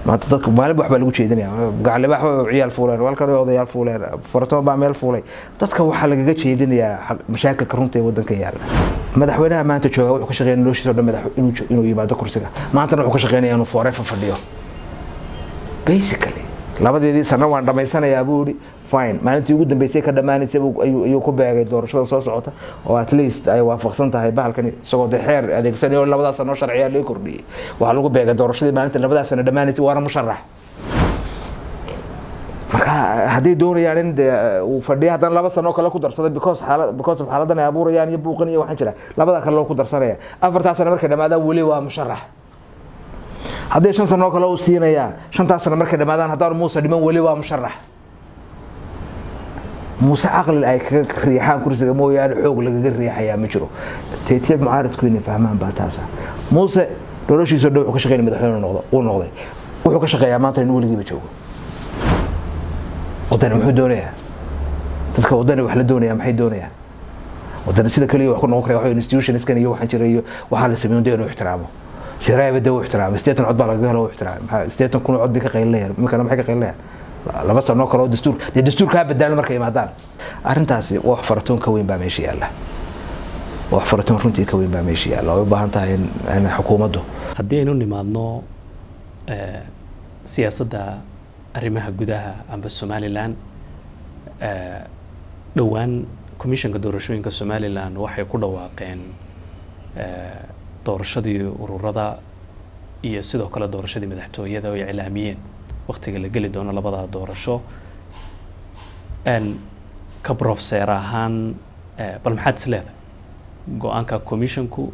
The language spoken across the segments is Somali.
maanta dadka maalin wax baa lagu jeedinaya gacaliba ciyaal fuuleen walkan odayaal fuuleen faratoon baa meel fuulay dadka waxaa lagaga jeedinayaa mashaakilka runta ee wadankan yaalla madaxweynaha maanta jooga wuxuu ka shaqeynaya noloshiisa o dhan madax inuu yimaado kursiga maantana wuxuu ka shaqeynaya inuu forefa fadhiyo basically labadeedii sano waan dhammaysanayaa buu yihi fine maalintii ugu dambeysay ka dhammaanaysay ayuu ku beegay doorashada soo socota oo at least ay waafaqsan tahay bahalkan isagoo dee xeer adeegsanay oo labadaas sano sharciyaa loo kordhiyey waxaa lagu beegay doorashadii maalinta labadaas sano dhammaanaysay waana musharax marka hadday doonayaan in de uu fadhiya haddana laba sano kale ku darsada because xaalad because of xaaladan ay abuurayaan iyo buuqan iyo waxaan jira labadaa kale loo ku darsanaya afartaa sano markay dhamaadaan weli waa musharax hadday shan sanoo kale u siinayaan shantaas sano markay dhamaadaan haddaan muuse dhiman weli waa musharax muuse caqli ay kaga riixaan kursiga mooyaane xoog lagaga riixayaa ma jiro teetiya mucaaridku inay fahmaan baa taasa muuse noloshiisao dhan wuxuu ka shaqeynaya madaxweyne noqdo uu noqday wuxuu ka shaqeeyaa maanta in weligiiba joogo wadani muxuu doonayaa dadka wadani wax la doonaya maxay doonayaan wadani sida kaliya wax ku noqon kara waxa institutionskan iyo waxaan jira iyo waxaa la sameeyo dee inuu ixtiraamo siraayba dee uu ixtiraamay sideetan cod baa lagaga helo uu ixtiraamay maxaa sideetan kun cod bay ka qaylinayaan iminkana maxay ka qaylinayaan laba sano kale oo dastuur dee dastuurkaa badaalan markay imaadaan arrintaasi wax faratoon ka weyn baa meesha yaalla wax faratoon runtii ka weyn baa meesha yaalla oo u baahan tahay in xukuumaddu haddii aynu nimaadno siyaasadda arrimaha gudaha amba somalilan dhowaan commissionka doorashooyinka somalilan waxay ku dhawaaqeen doorashadii ururada iyo sidoo kale doorashadii madaxtooyada oo ay iclaamiyeen waktiga la geli doono labadaa doorasho ka brofeer ahaan bal maxaad is leedahay go-aanka commissionku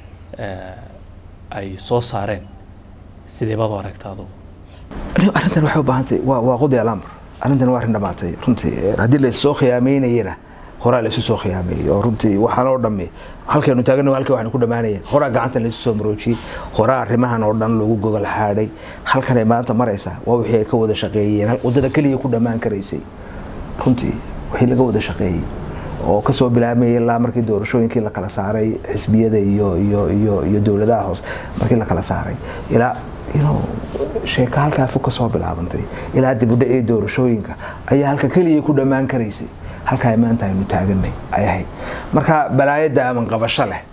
ay soo saareen sidee baad u aragta adugu arrintan waxay u baahantay waa waa qudi alamr arrintan waa arrin dhamaatay runtii haddii la soo khiyaameynayana horaa la isu soo khiyaameeyey oo runtii waxaan oo dhammi halkaynu taagana halkii waxaynu ku dhammaanayeen horaa gacanta la isu soo maroojiyey horaa arrimahan oo dhan loogu gogol xaadhay halkanay maanta maraysaa waa wixii ay ka wada shaqeeyeen waddada keliya ku dhammaan karaysay runtii wixii laga wada shaqeeyey oo kasoo bilaabmayay ilaa markii doorashooyinkii la kala saaray xisbiyada iyo iyo iyo iyo dowladaha hoose markii la kala saaray ilaa sheeka halkaa fog kasoo bilaabantay ilaa dibudhacii doorashooyinka ayaa halka keliya ku dhammaan karaysay halkaa maanta aynu taaganay ay ahayd marka balaayada aman qabasho leh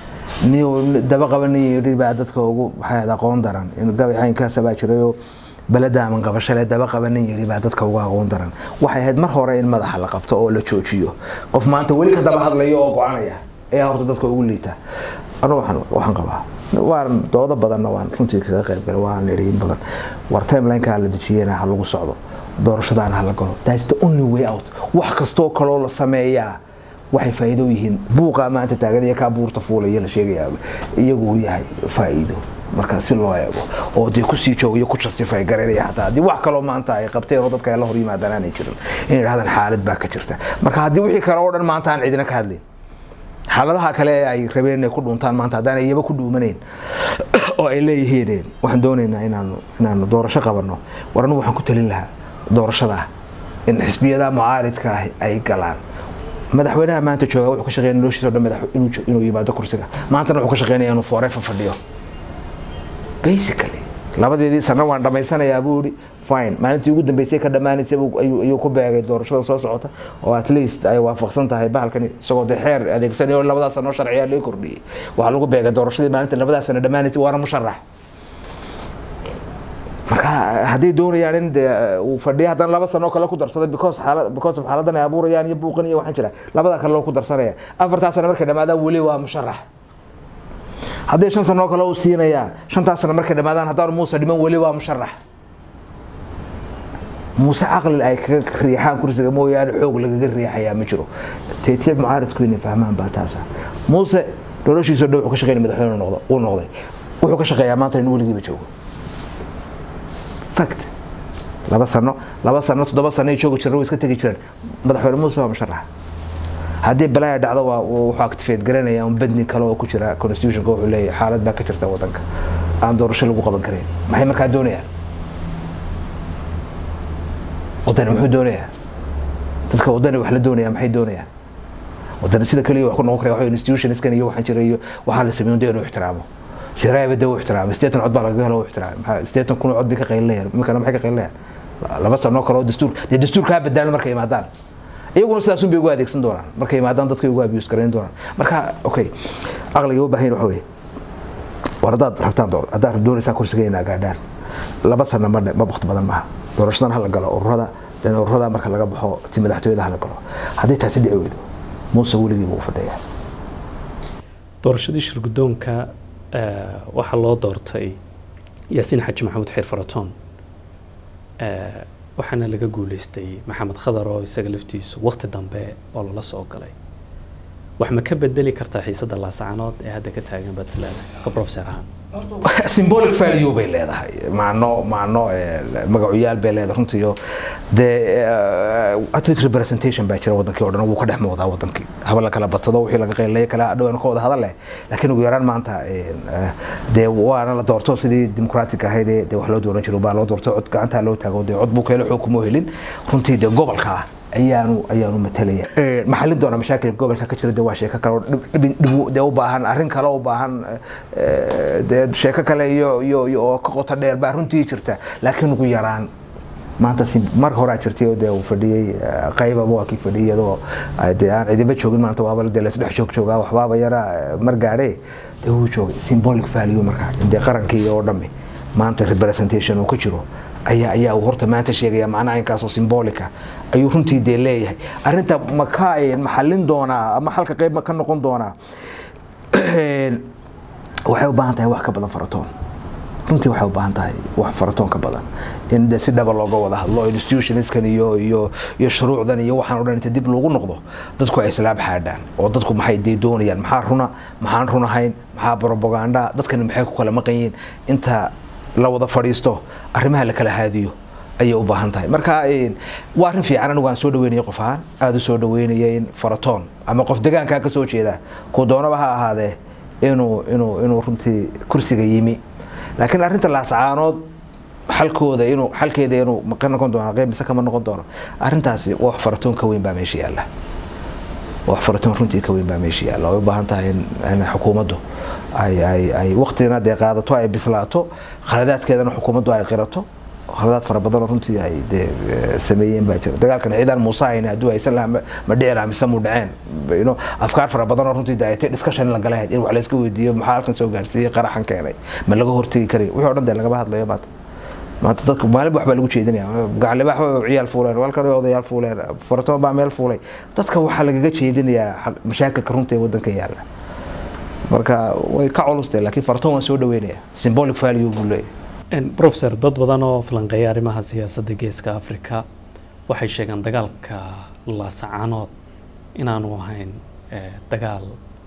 daba qabanay baa dadka ugu waxay aqoon daran gabay caynkaasabaa jirayoo balada aman qabasho leh daba qabanin yidhi baa dadka ugu aqoon daran waxay ahayd mar hore in madaxa la qabto oo la joojiyo qof maanta weli ka daba hadlayo oo go-anaya ayaa horta dadka ugu liita anu waxaan qabaa waan doodo badanna waan runtii kaga qayb galay waan idhi in badan war timelineka la dejiyena ha lagu socdo doorashadaana hala galo that's the only way out wax kastoo kaloo la sameeyaa waxay faa'iido yihiin buuqa maanta taagan iyo kaa buurta fuulaya la sheegayaa iyagu uu yahay faa'iido marka si loo eego oo dee kusii joogayo ku justify garaynaya xataa haddii wax kaloo maanta ay qabteen oo dadka ay la hor yimaadaan aanay jirin inay idhahdaan xaalad baa ka jirta marka haddii wixii kale oo dhan maanta aan cidina ka hadlayn xaaladaha kale ee ay rabeen inay ku dhuuntaan maanta haddaan iyaba ku dhuumanayn oo ay leeyihiin waxaan doonaynaa inaanu inaanu doorasho qabanno war anigu waxaan ku talin lahaa doorashada in xisbiyada mucaaridka ah ay galaan madaxweynaha maanta jooga wuxuu ka shaqeynaya noloshiisa o dhan madax inuu yimaado kursiga maantana wuxuu ka shaqeynaya inuu forefa fadhiyo basically labadeedii sano waan dhammaysanayaa buu yihi fine maalintii ugu dambeysay ka dhammaanaysay ayuu ku beegay doorashada soo socota oo at least ay waafaqsan tahay bahalkan isagoo dee xeer adeegsanay oo labadaas sano sharciyaa loo kordhiyey waxaa lagu beegay doorashadii maalinta labadaas sano dhammaanaysay waana musharax marka hadday doonayaan in de uu fadhiya haddana laba sano kale ku darsada because xaalad because of xaaladan ay abuurayaan iyo buuqan iyo waxaan jira labadaa kale loo ku darsanaya afartaa sano markay dhamaadaan weli waa musharax hadday shan sanoo kale u siinayaan shantaas sano markay dhamaadaan haddaan muuse dhiman weli waa musharax muuse caqli ay kaga riixaan kursiga mooyaane xoog lagaga riixayaa ma jiro teetiya mucaaridku inay fahmaan baa taasa muuse noloshiisao dhan wuxuu ka shaqeynaya madaxweyne noqdo uu noqday wuxuu ka shaqeeyaa maanta in weligiiba joogo fact laba sano laba sano toddoba sano ay joogi jireen way iska tegi jireen madaxweyne muuse waa musharax haddii balaaya dhacdo waa wuxuu activate garanaya un badni kale oo ku jira constitutionka wuxuu leeyahay xaalad baa ka jirta wadanka aan doorasho lagu qaban karayn maxay markaa doonayaan wadani muxuu doonayaa dadka wadani wax la doonaya maxay doonayaan wadani sida kaliya wax ku noqon kara waxa institutionskan iyo waxaan jira iyo waxaa la sameeyo dee inuu ixtiraamo siraayaba dee u ixtiraamay sideetan cod baa lagaga helo u ixtiraamay maxaa sideetan kun oo cod bay ka qaylinayaan iminkana maxay ka qaylinayaan laba sano kale oo dastuur dee dastuurkaa badaalma markay imaadaan iyaguna sidaasun bay ugu adeegsan doonaan markay imaadaan dadkay ugu abuse garayn doonaan marka okay aqliga u baahan waxa weeye war haddaad rabtaan door haddaad doonaysaan kursiga inaa gaadhaan laba sano ma ma waqti badan maaha doorashadan hala galo ururada dan ururada marka laga baxo ti madaxtooyada hala galo haddii taasi dhici weydo muuse weligii buu fadhiyaa doorashadii shirgudoonka waxaa loo doortay yaasiin xaji maxamuud xiir faratoon waxaana laga guuleystay maxamed khadar oo isaga laftiisu waqti dambe oo lala soo galay wax ma ka bedeli kartaa xiisadda laasacanood ee hadda ka taagan puntland ka professor ahaan symbolic value bay leedahay macno macno magacuyaal bay leedahay runtiiyo dee atlet representation baa jira wadankii oo dhan wuu ka dhex muuqdaa wadankii haba la kala badsado wixii laga qeylaya kala dhawaan ka wada hadal leh laakiin ugu yaraan maanta dee waana la doorto sidii dimuqraatig ahayd dee wax loo dooran jiro baa loo doorto cod gacantaa loo taago dee cod buu keelo xoog kuma helin runtii dee gobolka ah ayaanu ayaanu matalaya maxalin doona mashaakilka gobolka ka jira de waa sheeko kale oo de u baahan arrin kale u baahan de sheeko kale iyo iyo iyo oo ka qoto dheer baa runtii jirta laakiin ugu yaraan maanta si mar horaa jirtay oo dee uu fadhiyey qaybaba waa kii fadhiyay iyadoo dee aan cidiba joogin maanta waaba dee laisdhex joog joogaa waxbaaba yara mar gaadhe dee wuu joogay symbolic value marka dee qarankii oo dhammi maanta representation uu ka jiro ayaa ayaa uu horta maanta sheegaya macnaha inkaasoo symbolica ayuu runtii dee leeyahay arrinta ma ka maxallin doonaa ama halka qayb ma ka noqon doonaa waxay u baahan tahay wax ka badan faratoon runtii waxay u baahan tahay wax faratoon ka badan in de si dhaba looga wada hadlo institutionskan iyo iyo iyo shuruucdan iyo waxaan o dhan inta dib loogu noqdo dadku ay islaab xaadhaan oo dadku maxay dee doonayaan maxaa runa maxaan run ahayn maxaa propaganda dadkani maxay ku kala maqan yihiin inta la wada fadhiisto arrimaha la kala haadiyo ayay u baahan tahay marka waa arrin fiican anigu aan soo dhaweynaya qof ahaan aada u soo dhaweynaya in faratoon ama qof degaankaa ka soo jeeda kuu doonaba ha ahaadee inuu inuu inuu runtii kursiga yimi laakiin arrinta laascaanood xalkooda inuu xalkeeda inuu ka noqon doono qeyb mise kama noqon doono arrintaasi wax faratoon ka weyn baa meesha yaalla wax faratoon runtii ka weyn baa meesha yaalla way u baahan tahay in xukuumaddu ay ay ay waqtina dee qaadato ay bislaato khaladaadkeedana xukuumaddu ay qirato khaladaad fara badanoo runtii ay dee sameeyeen baa jira dagaalkan ciidan muuse hayne hadduu haysan lahaa ma dhici lahaa mise mu dhaceen ino afkaar fara badanoo runtii dee aytay discussion la galahayd in wax layska weydiiyo maxaa halkan soo gaarsiiyey qaraxan keenay ma laga hortegi karay wixii o dhan dee lagama hadlayo maanta maanta dadka maalinba waxbaa lagu jeedinaya gacliba waxba ciyaal fuuleen walkan odayaal fuuleen faratoon baa meel fuulay dadka waxaa lagaga jeedinayaa mashaakilka runta ee wadanka yaalla marka way ka culustay laakiin faratoon waan soo dhaweynaya symbolic value buu leeyahay professor dad badan oo falanqeeya arrimaha siyaasadda geeska africa waxay sheegeen dagaalka laasacanood inaanu ahayn dagaal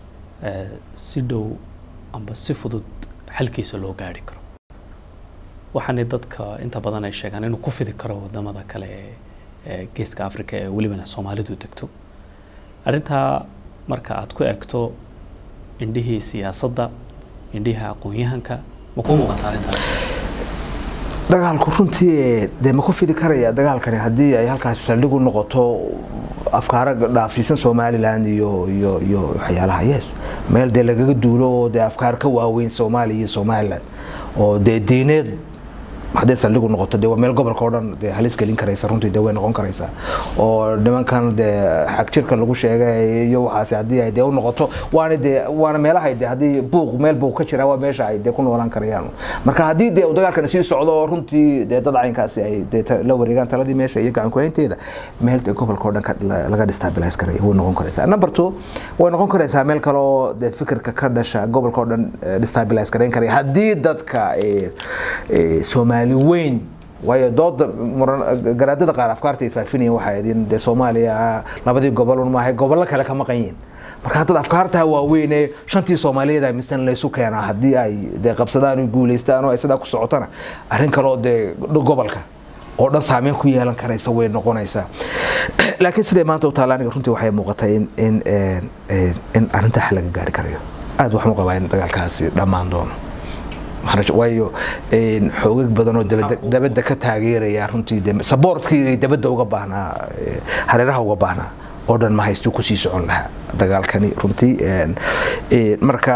si dhow amba si fudud xalkiisa loo gaari karo waxaana dadka inta badan ay sheegaan inuu ku fidi karo wadamada kale ee geeska africa ee welibana soomaalidu degto arrintaa marka aad ku egto indhihii siyaasadda indhihii aqoon-yahanka ma kuu muuqataa arrintaas dagaalku runtii dee ma ku fidi karaya dagaalkani haddii ay halkaasi saldhig u noqoto afkaaro dhaafsiisan somaliland iyo iyo iyo waxyaalaha yes meel dee lagaga duulo oo dee afkaar ka waaweyn soomaaliya iyo somaliland oo dee diineed hadday saldhigu noqoto dee waa meel gobolka oo dhan dee halis gelin karaysa runtii dee way noqon karaysaa oo nimankan dee xag jirka lagu sheegay iyo waxaasi haddii ay dee u noqoto waana dee waana meelahay dee haddii buuq meel buuq ka jira waa meesha ay dee ku noolaan karayaan marka haddii dee dagaalkan sii socdo oo runtii dee dad caynkaasi ay dee la wareegaan taladii meesha iyo gacan kuhaynteeda meel dee gobolka oo dhan laga destabilize karaya way noqon karaysaa number two way noqon karaysaa meel kale oo dee fikirka ka dhasha gobolka oo dhan destabilize karayn karaya haddii dadka soomaali weyn waayo dooda garaadada qaar afkaarta ay faafinayeen waxay idin dee soomaaliya labadii gobol un maahay gobollo kale ka maqan yihiin marka haddad afkaartaa waaweyn ee shantii soomaaliyeed ay mistan laysu keenaa haddii ay dee qabsadaan oo guulaystaan oo ay sidaa ku socotana arrin kale oo dee gobolka oo dhan saameyn ku yeelan karaysa way noqonaysaa laakiin siday maanta u taalla aniga runtii waxay muuqatay in in in arrintaa xal laga gaari karayo aad waxaan u qabaa in dagaalkaasi dhammaan doono waayo xoogag badan oo dabadda ka taageeraya runtii saboortkii dabadda uga baahnaa hareeraha uga baahnaa oo dhan ma haystu kusii socon lahaa dagaalkani runtii marka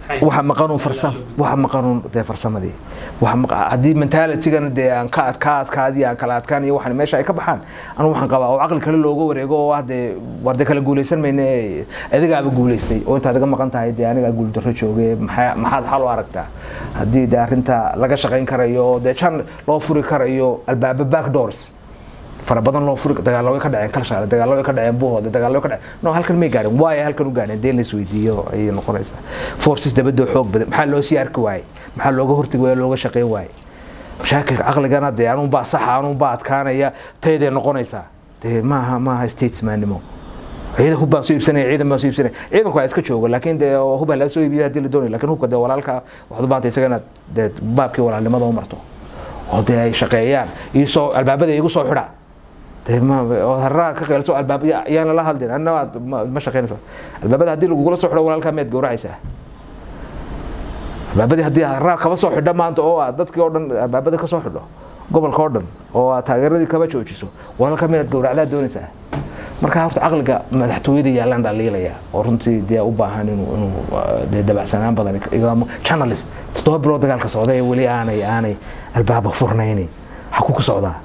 waxa maqanuun farsam waxa maqanuun dee farsamadii waxa maqa haddii mentalitigana dee aan ka ad ka adkaadi aan kala adkaan iyo waxan meesha ay ka baxaan anu waxaan qabaa oo caqli kale looga wareego oo ah dee war dee kala guulaysan mayne adigaaba guulaystay oo intaad iga maqan tahay dee anigaa guuldarro jooge maxaa maxaad xal u aragtaa haddii dee arrinta laga shaqayn karayo oo dee jan loo furi karayo albaaba back doors fara badan loo furi dagaallo way ka dhaceen kalshaale dagaallo way ka dhaceen buhoode dagaallo way ka dhaceen no halkan may gaarin waayo halkan u gaareen dee la isweydiiyo ayay noqonaysaa forces dabadoo xoog badan maxaa loo sii arki waayey maxaa looga hortagi waaya looga shaqayn waayey mashaakilka caqligana dee anuun baa saxa anuun baa adkaanaya tayday noqonaysaa dee maaha maaha statesmannimo ciidan hub baan soo iibsanaya ciidan baan soo iibsanaya ciidanku waa iska joogo laakiin dee hub ha laga soo iibiyo haddii la doonayo lakin hubka dee walaalka waxaad u baahantay isaga inaad dee baabkii walaalnimada u marto oo dee ay shaqeeyaan iisoo albaabada igu soo xidha dee ma oo haraa ka qeelso albaab yaan lala hadlin anna aad ma shaqeynayso albaabada haddii lagugula soo xidho walaalkaa miyaad gowracaysaa albaabadii haddii haraa kaba soo xidho maanta oo aad dadkii oo dhan albaabada ka soo xidho gobolka oo dhan oo aad taageeradii kaba joojiso walaalkaa miyaad gowracdaa doonaysaa marka horta caqliga madaxtooyada yaalaan baa liilaya oo runtii dee u baahan inuu inuu dee dabacsanaan badan igamo journalist toddoba bilood dagaalka socda ee weli aanay aanay albaaba furnayni xaku ku socdaa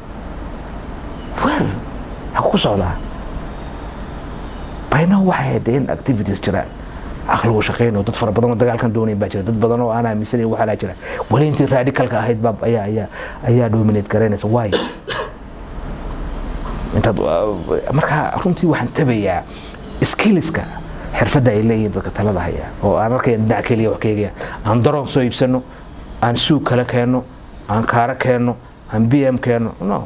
wel xaku ku socdaa bayna waxay dee in activities jiraan caqligu shaqeynayo dad fara badan oo dagaalkan doonayn baa jira dad badan oo aan aaminsanayn waxaa laa jira weli intii radicalka ahayd baa ayaa ayaa ayaa dominate garaynaysa waayo intaad markaa runtii waxaan tabayaa skillska xirfadda ay leeyihiin dadka talada haya oo aan arkaya dhinac keliya wax keegaya aan daroon soo iibsano aan suug kale keenno aan kaaro keenno aan b m keenno no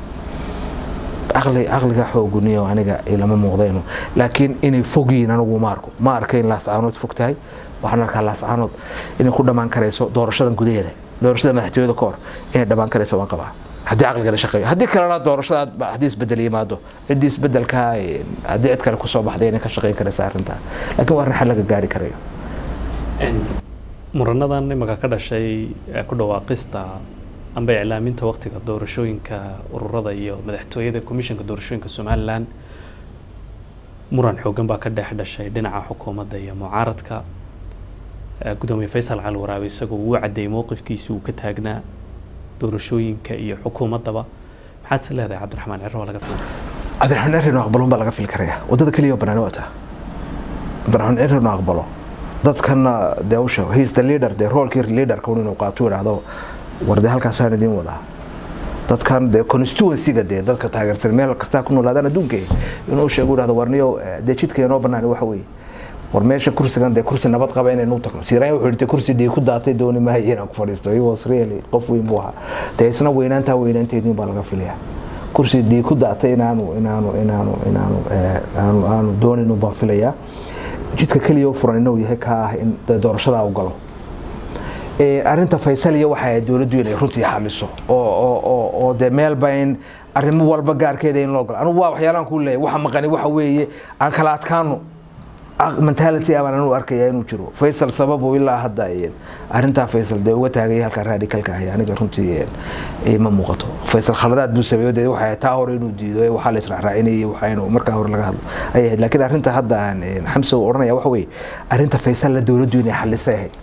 caqli caqliga xooguniyo aniga ilama muuqdayno laakiin inay fogyihiin anigu ma arko ma arka in laascaanood fog tahay waxaan arkaa laascaanood inay ku dhammaan karayso doorashadan gudaheeda doorashada madaxtooyada ka hor inay dhammaan karayso waan qabaa haddii caqliga la shaqeeyo haddii kalena doorashada haddii isbedel yimaado ciddii isbedelka haddii cid kale kusoo baxday inay ka shaqeyn karaysa arrintaa laakiin waa arrin xal laga gaari karayo muranadan imaka ka dhashay ku dhawaaqista amba iclaaminta waktiga doorashooyinka ururada iyo madaxtooyada komishanka doorashooyinka somalilan muran xoogan baa ka dhex dhashay dhinaca xukuumadda iyo mucaaradka gudoomiye faysal cali waraabe isagoo uu caddeeyey mowqifkiisi uu ka taagnaa doorashooyinka iyo xukuumaddaba maxaad is leedahay cabdiraxmaan ciro oo laga filan cabdiraxmaan ciro aqbalon baa laga fili karaya waddada keliya oo banaani waa taa cabdiraxmaan ciro inuu aqbalo dadkana dee u sheego he's the leader dee roolkii leaderka un inuu qaato idhaahdo war dee halkaasaan idiin wadaa dadkan dee constituencyga dee dadka taageersan meel kastaa ku noolaadaan adduunka inuu sheego idhahdo warniyo dee jidka inoo banaani waxa weeye war meesha kursigan dee kursi nabad qaba inaynu tagno siiraan wuxuu dhintay kursi dhii ku daatay dooni maayo inaan ku fadhiisto he was really qof weyn buu ahaa dee isna weynaantaa weynaanteediin baa laga filayaa kursi dhii ku daatay inaanu inaanu inaanu inaanu aanu aanu dooninu baan filayaa jidka keliya u furan inuu yahay ka ah in doorashadaa u galo arrinta faysal iyo waxa ay dowladdu inay runtii xaliso oo oo oo dee meelba in arrimo walba gaarkeeda in loo galo anugu waa waxyaalaan kuu leeyahay waxa maqani waxa weeye aan kala adkaano mentality abaan anu arkaya inuu jiro faysal sababu ilaa hadda arrintaa faysal dee uga taagaya halkaa radicalka ahay aniga runtii ma muuqato faysal khaladaad buu sameeyo dee waxay taa hore inuu diido waxaa la israacraacinayay waxaynu markaa hore laga hadlo ayay ahayd laakiin arrinta hadda aan xamse uu odhanaya waxa weeye arrinta faysal la dowladdu inay xalisay ahayd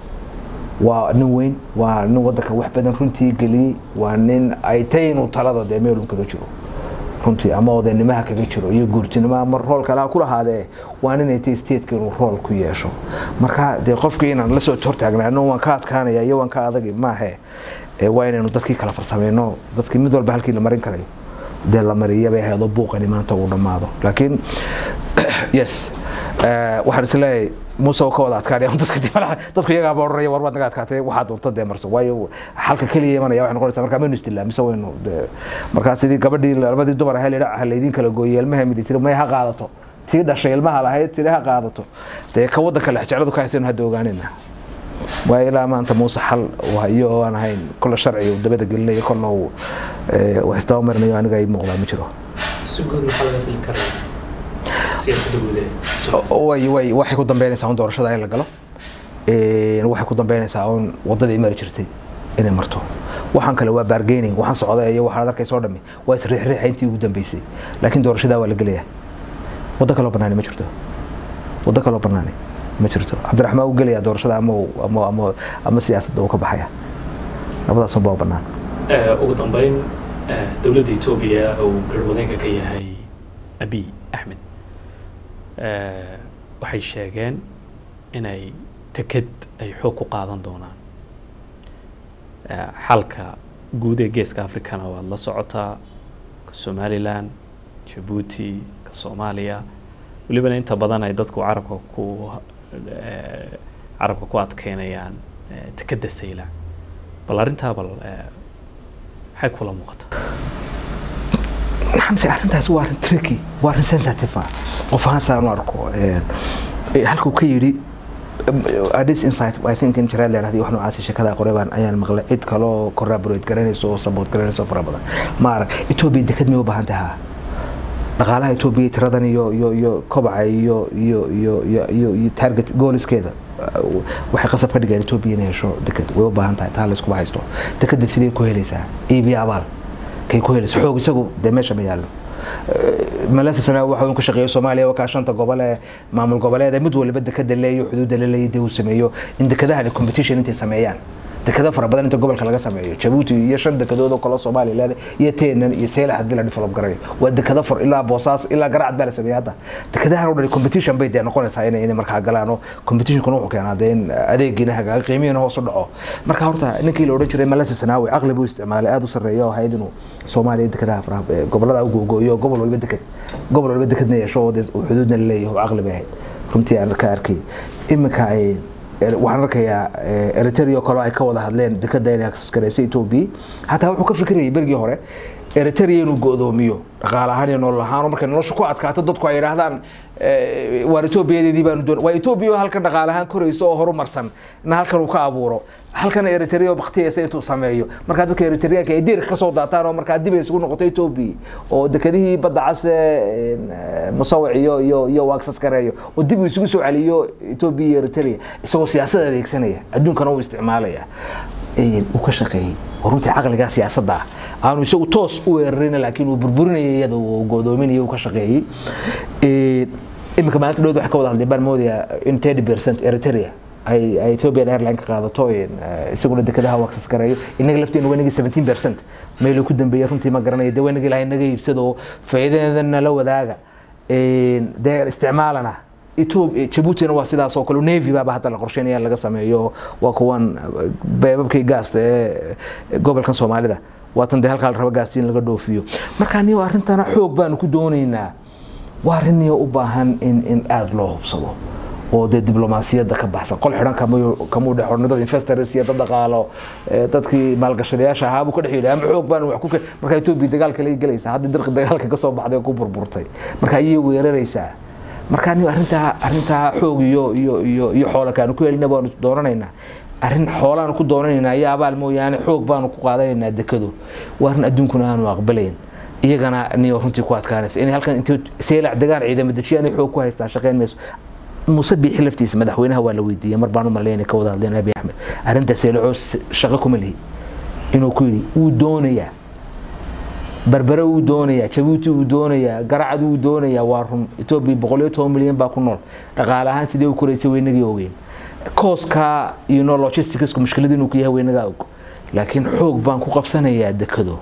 waa nin weyn waa nin waddanka wax badan runtii geliyey waa nin ay tay inuu talada dee meelun kaga jiro runtii ama odaynimaha kaga jiro iyo guurtinimo ama rool kale ha ku lahaadee waa inay tay stateka inuu rool ku yeesho marka dee qofkii inaan lasoo hortaagnaano waan ka adkaanaya iyo waan ka adagi maahe waa inaynu dadkii kala farsameyno dadkii mid walba halkii la marin karayo dee la mariya bay ahayd oo buuqani maanta uu dhammaado laakiin yes waxaan isleeyahay muuse ka wada adkaanaya dadka dibalaha dadku iyagaaba odhanaya war waad naga adkaatay waxaa doonta dee marso waayo xalka keliya imanaya waxay noqonaysaa markaa maynu isdilaa mise waynu markaa sidii gabadhii labadii dumar ahay lidha ha laydin kala gooyey ilmaha midi tiri may ha qaadato tii dhashay ilmaha lahayd tiri ha qaadato dee ka waddanka lexjecladu ka haysaynu hadda ogaanayna waa ilaa maanta muuse xal iyo oo aan ahayn kolle sharci uu dabada gelinayo kolle uu wax isdaba marinayo aniga ay muuqdaa ma jiro si guud maxaa laga fili karaa siyaasadda gudaheeda way way waxay ku dambeynaysaa un doorashada in la galo waxay ku dambeynaysaa un waddadii mari jirtay inay marto waxaan kale waa bargaining waxaan socday iyo waxaad arkaysa oo dhami waa isriixriixa intii ugu dambeysay laakiin doorashadaa waa la gelayaa waddo kaloo bannaani ma jirto waddo kaloo bannaani ma jirto cabdiraxmaan uu gelaya doorashada ama ama ama ama siyaasadda uu ka baxaya labadaas unbaa bannaan ugu dambeyn dowladda etoobiya uu garwadeenka ka yahay abiy axmed waxay sheegeen inay teked ay xoog ku qaadan doonaan xalka guud ee geeska africana waad la socotaa ka somalilan jabuuti ka soomaaliya welibana inta badan ay dadku carabka ku carabka ku adkeynayaan tekeda saylac bal arrintaa bal maxay kula muuqata xamse arrintaas waa arrin tricky waa arrin sensitive ah qof ahaan saan u arko halkuu ka yidhi adis insight i think in jireed leedhahdi wax noocaasi sheekada qoreebaan ayaan maqlay cid kaloo corroborate garanayso oo support garanayso fara badan ma arag etoobiya deked may u baahan tahaa dhaqaalaha etoobiya tiradan iyo iyo iyo kobaca iyo iyo iyo iyo iyo iyo target gooliskeeda waxay qasab ka dhigeen etoobiya inay hesho deked way u baahan tahay taa layskuma haysto dekeda sidee ku helaysaa iibiya abaal kay ku helaysa xoog isagu dee meesha ma yaallo malesa sana waxa uu ka shaqeeyo soomaaliya wakaa shanta gobol ee maamul goboleed mid waliba dekeda leeyo xuduudda la leeyahay dee uu sameeyo in dekadahan competition intay sameeyaan dekado fara badan inta gobolka laga sameeyo jabuuti iyo shan dekedood oo kale soomaaliya leedahay iyo teenan iyo seylax haddii la develop garayo waa dekado far ilaa boosaas ilaa garacad baa la sameeyay hadda dekadahan oo dhan competition bay dee noqonaysaa inay inay markaa galaan oo competitionkuna wuxuu keenaa dee in adeegiina hagaaga qiimihiina hoos u dhaco marka horta ninkii la odhan jiray malesa sanaawi caqli buu isticmaalay aada u sarreeya oo ahayd inuu soomaaliya dekadaha faraha gobolada u googooyo gobol waliba deked gobol waliba dekedna yeesho oo dee xuduudna la leeyahay oo caqli bay ahayd runtii aan ka arkay iminka ay waxaan arkayaa eritrea kale ay ka wada hadleen dekada inay access garaysay etoobiya hataa wuxuu ka fikirayay berigii hore eritrea inuu go'doomiyo dhaqaale ahaan iyo nolol ahaan oo markay nolosha ku adkaato dadku ay yidhaahdaan waar etoobiyadeedii baanu doon waa etoobiya oo halkan dhaqaale ahaan korayso oo horumarsan na halkan uu ka abuuro halkan eritrea oo baktiyaysa intuu sameeyo markaa dadka eritreanka ay diirka kasoo daataan oo markaa dib ay isugu noqoto etoobiya oo dekadihii badda case musawic iyo iyo iyo waagsas gareeyo oo dib uu isugu soo celiyo etoobiya iyo eritrea isagoo siyaasada adeegsanaya adduunkana uu isticmaalaya uu ka shaqeeyey oo runtii caqligaa siyaasadda ah aanu isagu toos u weerarin laakiin uu burburinayay iyada uu godoominayay uu ka shaqeeyey iminka maalinta dhowd waxay ka wada hadleen baan moodayaa in thirty percent eritrea ay ay ethiopian airline ka qaadato isaguna dekadaha uu access gareeyo inaga lafteena wanagii seventeen percent meel ku dambeeyay runtii ma garanayo dee wanagii lahay naga iibsado faa'iidadeedana la wadaaga dee isticmaalana jabuutina waa sidaas oo kale navy baaba hadda la qorsheynaya laga sameeyo waa kuwan beebabkii gaasta ee gobolkan soomaalida waatan dee halkaa la raba gaasti in laga dhoofiyo marka niyo arrintana xoog baanu ku doonaynaa waa arrin niyo u baahan in in aada loo hubsado oo dee diblomaasiyadda ka baxsan qol xidhan kamuu dhex xornay dad investors iyo dad dhaqaalo dadkii maalgashadayaasha ahaa buu ka dhex yidhi ama xoog baan wax ku marka etoobiya dagaalka lay gelaysaa hadda dirqi dagaalka kasoo baxday oo ku burburtay marka ayay weeraraysaa marka anigu arrintaa arrintaa xoog iyo iyo iyo iyo xoola kaanu ku helina baanu doonanaynaa arrin xoolaanu ku doonanaynaa iyo abaal mooyaane xoog baanu ku qaadanaynaa dekado waa arrin adduunkuna aanu aqbalayn iyagana niyo runtii ku adkaanaysa inay halkan intay seelac degaan ciidamo dejiya inay xoog ku haystaan shaqeyn mayso muuse biixi laftiisa madaxweynaha waa la weydiiyey mar baan u maleynay ka wada hadleen abi axmed arrinta seelacoo shaqo kuma lihi inuu ku yidhi wuu doonayaa berbere wuu doonayaa jabuuti wuu doonayaa garacad wuu doonayaa waa run etoobiya boqol iyo toban milyan baa ku nool dhaqaale ahaan sidee u koraysay weynagii ogeyn kooska iyo no logisticsku mushkilad inuu ku yahay weynagaa og laakiin xoog baan ku qabsanayaa dekado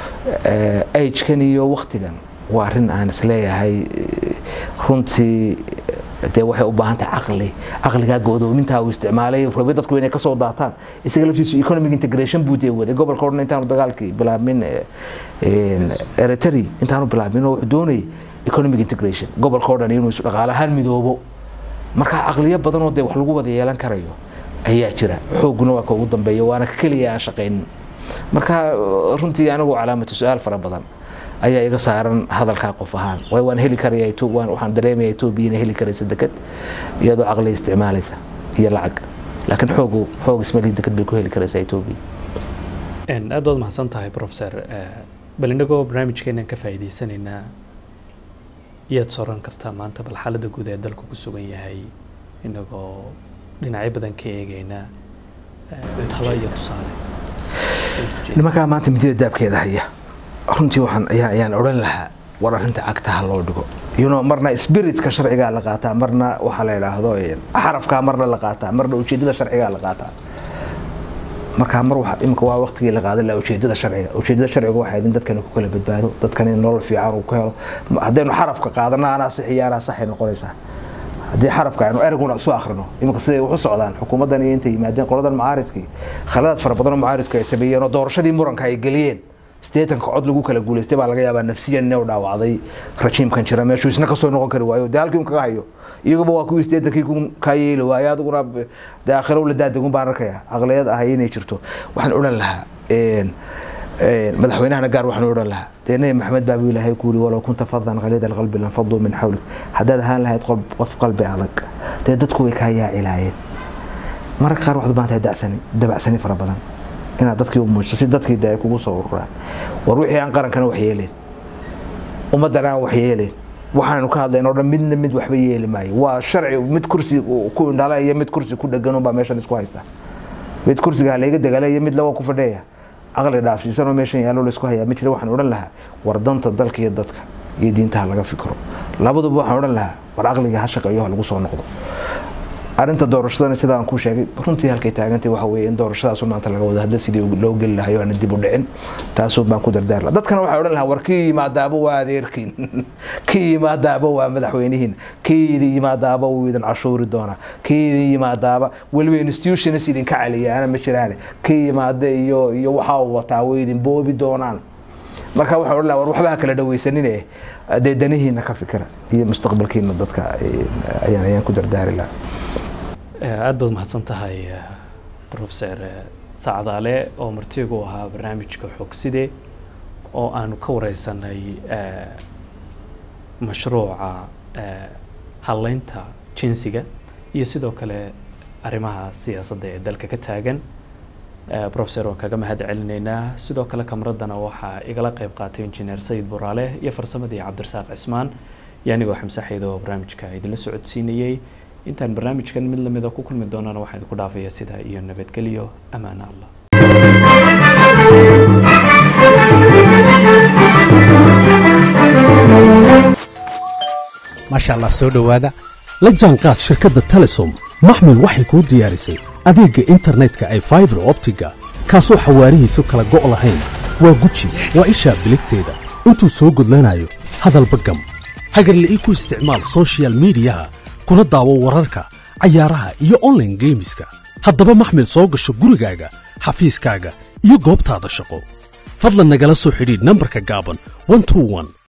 agekan iyo waktigan waa arrin aan isleeyahay runtii dee waxay u baahan tahay caqli caqligaa go'doomintaa uu isticmaalay rabay dadku inay kasoo daataan isaga laftiisu economic integration buu dee waday gobolka o dhan intaanu dagaalkii bilaabmin eritrea intaanu bilaabmin oo wuxuu doonayay economic integration gobolka o dhan inuu isu dhaqaale ahaan midoobo marka caqliyo badan oo dee wax lagu wada yeelan karayo ayaa jira xooguna waa ka ugu dambeeya waana ka keliya aan shaqaynin marka runtii anigu calaamatu su-aal fara badan ayaa iga saaran hadalkaa qof ahaan waay waan heli karaya waxaan dareemaya etoobiya inay heli karaysa deked iyadoo caqli isticmaalaysa iyo lacag laakiin xoogu xoog ismalihi deked bay ku heli karaysaa etoobiya aad baad mahadsan tahay professor bal inagoo barnaamijkeenan ka faa'iidaysanaynaa iyaad soran kartaa maanta bal xaaladda guud ee dalku ku sugan yahay inagoo dhinacyo badan ka eegaynaa talo iyo tusaale nimankaa maanta midida daabkeeda haya runtii waxaan ayaa ayaan odhan lahaa war arrinta cagtaha loo dhigo you know marna spiritka sharcigaa la qaataa marna waxaa la yidhaahdo xarafkaa marna la qaataa marna ujeedada sharcigaa la qaataa markaa mar waxa imika waa waqtigii la qaadan lahaa ujeedada sharciga ujeedada sharciga waxay in dadkani ku kala badbaado dadkani nolol fiican uu ku helo haddaynu xarafka qaadana anaa sax iyo anaa saxay noqonaysaa haddii xarafka aynu eraguna isu akhrino iminka siday wax u socdaan xukuumaddan iyo intay yimaadeen qoladan mucaaridkii khaladaad fara badan oo mucaaridku ay sameeyeen oo doorashadii muranka ay geliyeen sideetanka cod lagu kala guulaystay baa laga yaabaa nafsiyan inuu dhaawacday rajiimkan jira meeshuu isna kasoo noqon kari waayo dee halkii un kaga hayo iyaguba waa kuwii sideetankii ku kaa yeeli waayo adiguna dee aakhiro la daadagun baan arkaya aqliyad ahay inay jirto waxaan odhan lahaa madaxweynahana gaar waxaan odhan lahaa dee nabi maxamed baa buu ilaahay ku yiri walow kunta fadan qaliida alqalbi lanfaduu min xawlik haddaad ahaan lahayd qof qalbi adag dee dadku way kaa yaacilaayeen mararka qaar waxaad baantahay dacsani dabacsani fara badan inaad dadkii u muujiso si dadkii dee ay kugu soo ururaan war wixii aan qarankana wax yeeleen ummaddan aan wax yeeleen waxaanu ka hadlayn oo dhan midna mid waxba yeeli maayo waa sharci mid kursi ku indhala iyo mid kursi ku dhegan unbaa meeshan isku haysta mid kursiga halayga degala iyo mid lawa ku fadheeya aqli dhaafsiisan oo meeshan yaallo laysku hayaa ma jira waxaan odhan lahaa war danta dalka iyo dadka iyo diintaha laga fikro labaduba waxaan odhan lahaa war aqliga ha shaqeeyo ha lagu soo noqdo arrinta doorashadana sida aan ku sheegay runtii halkay taagantay waxa weeye in doorashadaas maanta laga wada hadla sidii loo geli lahayo aana dib u dhicin taasuu baan ku dardaar lahaa dadkana waxay odhan lahaa war kii yimaadaaba waa adeerkiin kii yimaadaaba waa madaxweynihiin kii idin yimaadaaba wuu idin cashuuri doonaa kii idin yimaadaaba weliba institutions idinka celiyaana ma jiraane kii yimaada iyo iyo waxa uu wataa way idin boobi doonaan marka waxaan odhan lahaa war waxba ha kala dhawaysanine dee danihiina ka fikira iyo mustaqbalkiina dadka ayaan ayaan ku dardaari lahaa aada baad mahadsan tahay professor sacdaale oo martigu ahaa barnaamijka xogside oo aanu ka wareysanay mashruuca hadleynta jinsiga iyo sidoo kale arrimaha siyaasadda ee dalka ka taagan professor waan kaga mahad celinaynaa sidoo kale kamraddana waxaa igala qeyb qaatay injineer sayid buraale iyo farsamadii cabdirasaaq cismaan iyo anigoo xamse xeyd oo barnaamijka idinla socodsiinayey intaan barnaamijkan mid lamida ku kulmi doonana waxaan idinku dhaafaya sidaa iyo nabadgelyo amaana allah maasha allah soo dhowaada la jaanqaad shirkadda telesom maxmil waxay kuu diyaarisay adeegga internetka ay faibar optiga kaasoo xawaarihiisu kala go' lahayn waa guji waa ishaa biligteeda intuu soo gudlanayo hadalba gam hagarla'ii ku isticmaal sochial midiyaha kuna daawo wararka cayaaraha iyo online geemiska haddaba maxmil soo gasho gurigaaga xafiiskaaga iyo goobtaada shaqo fadlan nagala soo xidhiidh nambarka gaaban